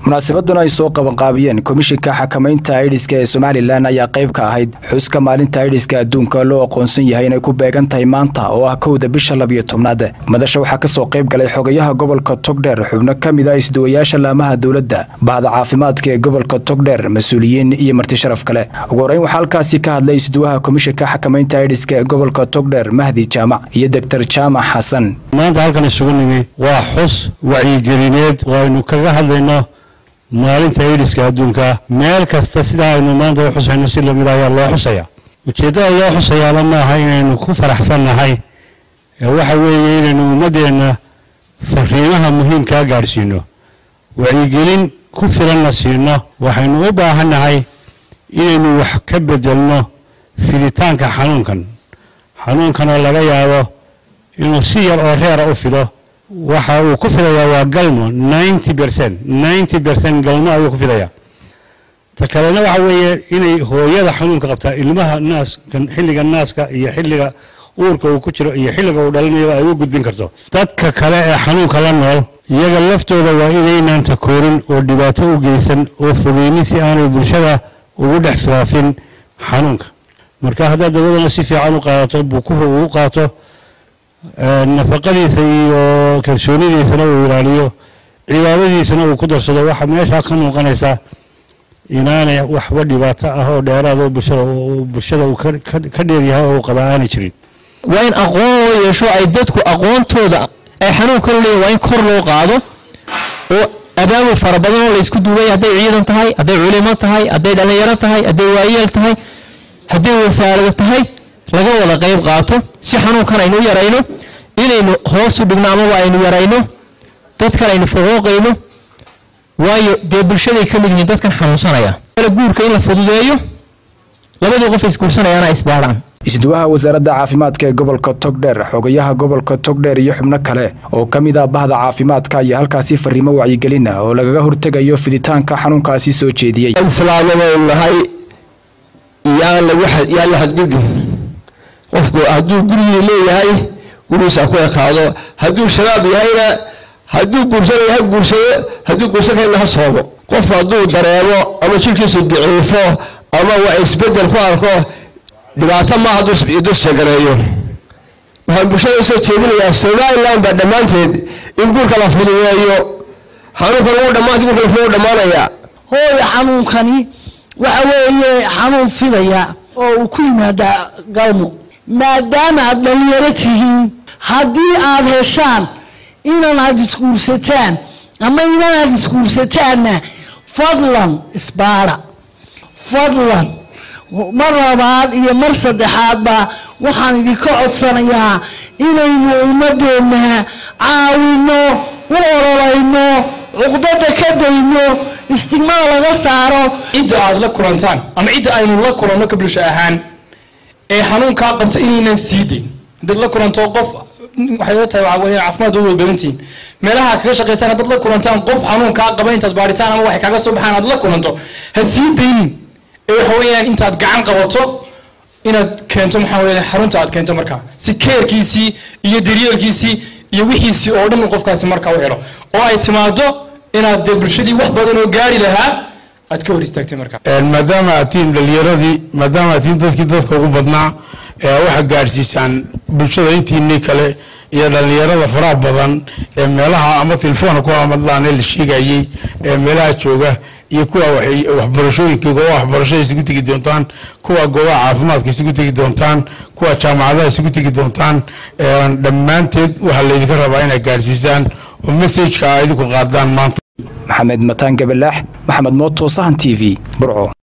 munaasabadan ay soo qabanqaabiyeen komishinka xakamaynta aidhiska ee somalilan ayaa qayb ka ahayd xuska maalinta aidhiska adduunka loo aqoonsan yahay inay ku beegan tahay maanta oo ah kowda bisha labiyo tobnaad madasha waxaa kasoo qayb galay xogayaha gobolka togdheer xubno ka mid ah isduwayaasha laamaha dowladda bahda caafimaadka ee gobolka togdheer mas-uuliyiin iyo marti sharaf kale ugu horeyn waxaa halkaasi ka hadlay isduwaha komishinka xakamaynta aidhiska ee gobolka togdheer mahdi jaamac iyo doktor jaamac xasan maanta halkan isugu nimi waa xus wacyigelineed oo aynu kaga hadlayno maalinta aidiska adduunka meel kasta sidaa aynu maanta u xusayno si lamid ayaa loo xusaya ujeeddada loo xusayaala maaha inaynu ku faraxsannahay waxa weeye inaynu ummaddeenna fariimaha muhiimkaa gaadhsiino wacyigelin ku filanna siino waxaynu u baahannahay inaynu wax ka bedelno fiditaanka xanuunkan xanuunkan oo laga yaabo inuu si yar oo reera u fido waxa uu ku fidayaa waa galmo ninety percent ninety percent galmo ayuu ku fidayaa ta kalena waxa weeye inay hooyada xanuunka qabtaa ilmaha naaska xilliga naaska iyo xilliga uurka uu ku jiro iyo xilliga uu dhalinayo ay u gudbin karto dadka kale ee xanuunka la nool iyaga laftooda waa inaynaan takoorin oo dhibaato u geysan oo fogeynin si aanay bulshada ugu dhex faafin xanuunka marka haddaad dawadana si fiican u qaadato bukuhu uu u qaato nafaqadiisa iyo kalsoonidiisana uu ilaaliyo cibaadadiisana uu ku darsado waxaa meeshaa ka muuqanaysa inaanay waxba dhibaato ah oo dheeraad oo bulshada bulshada uu ka dheeryahay oo uu qabaa aanay jirin waa in aqoon loo yeesho ay dadku aqoontooda ay xanuunka u leeyahin waa in kor loo qaado oo abaabul fara badan oo laysku duubay hadday ciidan tahay hadday culimo tahay hadday dhallinyaro tahay hadday waayeel tahay hadday wasaarado tahay laga wada qayb qaato si xanuunkan aynu u yarayno inaynu hoos u dhigno amaba aynu yarayno dadkan aynu faqooqayno waayo dee bulshaday ka mid yihiin dadkan xanuunsanaya guurka in la fududeeyo labadii qof isguursanayaana isbaadhaan isduwaha wasaaradda caafimaadka ee gobolka togdheer xogayaha gobolka togdheer iyo xubno kale oo ka mid ah bahda caafimaadka ayaa halkaasi fariimo wacyigelin ah oo lagaga hortegayo fiditaanka xanuunkaasi soo jeediyey nahay yaan la xadgudbin qofku hadduu gurigii leeyahay gurigiisa ku ekaado hadduu shabaab yahayna hadduu guursanayo ha guursado hadduu guursan karana ha soomo qof hadduu dareemo ama jirkiisu daciifo ama waa isbedel ku arko dhibaato ma hadduu dusagareeyo waxaan bulshada usoo jeedinayaa somaliland baa dhammaanteed in guurka la fududeeyo xanuunkan ugu dhammaanta guurka la fududeeyo dhammaanaya hooya xanuunkani waxa weeye xanuun fidaya oo uu ku yimaadaa galmo maadaama aad dhalinyaro tihiin haddii aad heshaan inan aad isguursataan ama inan aad isguursataanna fadlan isbaara fadlan mar labaad iyo mar saddexaadba waxaan idinka codsanayaa inaynu ummadeenna caawino u ololayno cuqdada ka dayno istigmada laga saaro cidda aad la kulantaan ama cidda aynu la kulanno ka bulsho ahaan ee xanuunkaa qabta inaynan sii dayn haddaad la kulanto qof waxay la tahay waxaa weeye caafimaad way badantihiin meelaha kaga shaqaysaan haddaad la kulantaan qof xanuunkaa qaba intaad baaritaan ama waxay kaga soo baxaan aad la kulanto ha sii daynin ee waxa weeyaan intaad gacan qabato inaad keento maxaa weeye xarunta aad keento markaa si keerkiisii iyo daryeelkiisii iyo wixiisii oo dhan qofkaasi markaa u helo oo ay timaado inaad dee bulshadii wax badan oo gaari lahaa aad ka hor istaagtay markaa maadaama aad tihiin dhalinyaradii maadaama aad tihiin dadkii dadka ugu badnaa waxaa gaadhsiisaan bulshada intiinii kale iyo dhallinyarada faraha badan ee meelaha ama telefoona ku amadlaane la sheegayey ee meelaha jooga iyo kuwa waxbarashooyinka goobaha waxbarashada isugu tegi doontaan kuwa goobaha caafimaadka isugu tegi doontaan kuwa jaamacadaha isugu tegi doontaan dhammaanteed waxaa laydinka rabaa inaad gaadhsiisaan oo messajka a idinku qaadaan maanta maxamed mataan gabalaax maxamed mooto sahan t v burco